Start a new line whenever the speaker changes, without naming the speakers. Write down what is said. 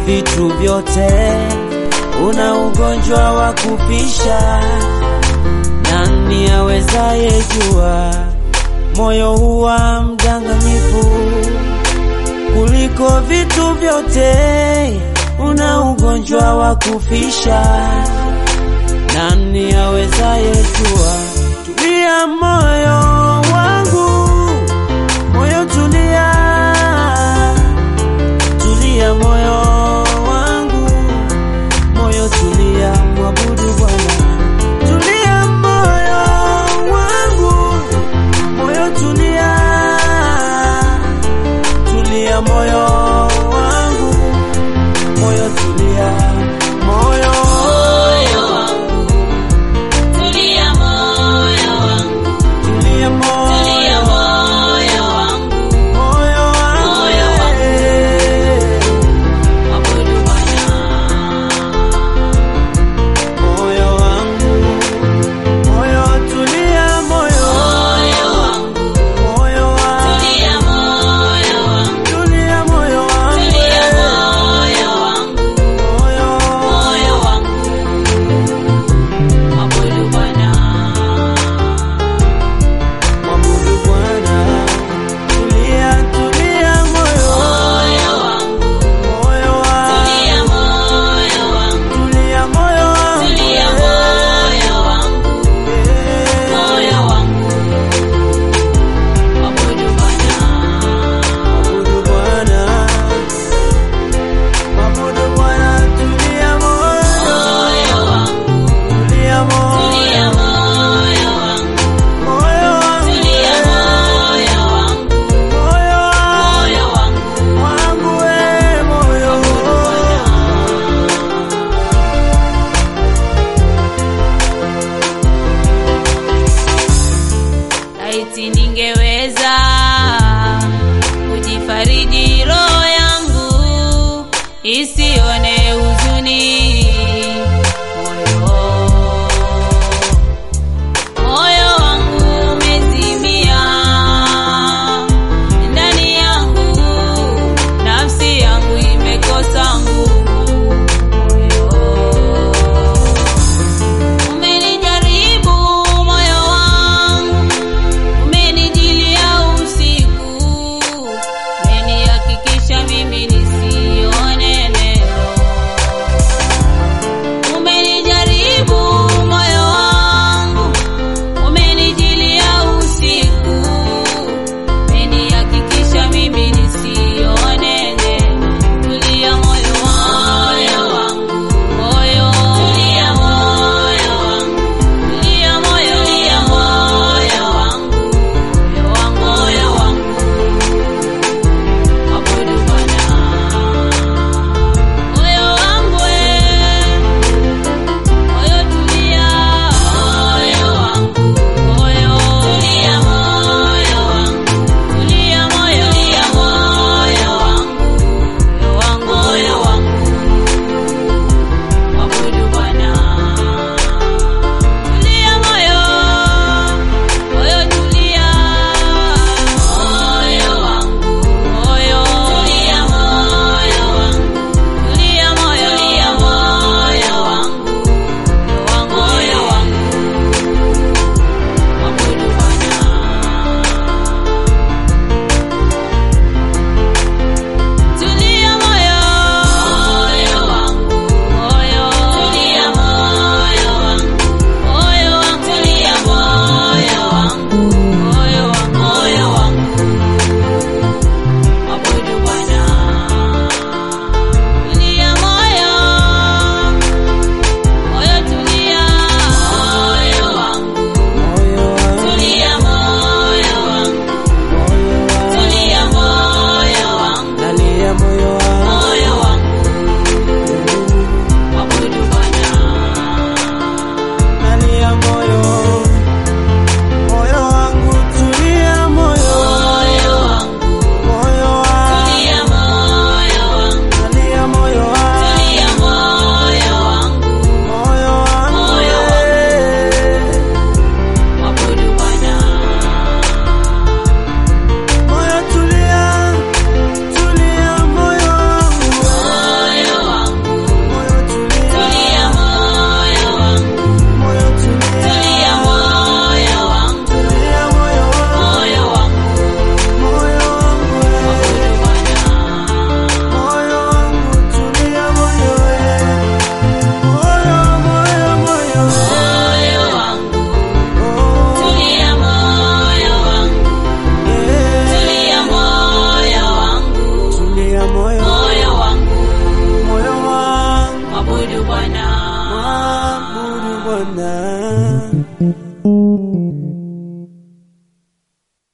vitu vyote, una ugonjwa wa kufisha. Nani awezaye jua moyo huwa mdanganyifu kuliko vitu vyote, una ugonjwa wa kufisha. Nani awezaye jua? Tulia moyo wangu, moyo tulia, tulia moyo wangu, moyo tulia, mwabudu Bwana. Tulia moyo wangu, moyo tulia, tulia moyo wangu, moyo tulia, moyo
Moyo wangu, tulia moyo wangu,
tulia moyo
tulia moyo wangu,
moyo wangu,
Moyo wangu.
eh.
mwabudu Bwana.
moyo wangu, moyo tulia, moyo
Moyo wangu,
moyo wangu,
tulia moyo wangu,
tulia moyo wangu,
tulia
eh.
moyo wangu,
moyo
moyo wangu, mwabudu Bwana.
mwabudu Bwana, tulia, tulia moyo,
Moyo wangu,
moyo wangu,
tulia moyo wangu,
tulia moyo wangu,
tulia
eh.
moyo wangu,
Eh.
moyo wangu, mwabudu Bwana.
Mwabudu Bwana, mwabudu Bwana, tulia moyo,
Moyo wangu,
tulia moyo,
tulia moyo wangu,
moyo wangu,
tulia
eh.
moyo wangu,
moyo
moyo wangu,
wangu, eh, moyo.
Laiti ningeweza kujifariji roho yangu isione huzuni moyo moyo wangu umezimia ndani yangu nafsi yangu imekosa nguvu moyo Umenijaribu moyo wangu, umenijilia usiku, umenihakikisha mimi nisione neno.
Ah.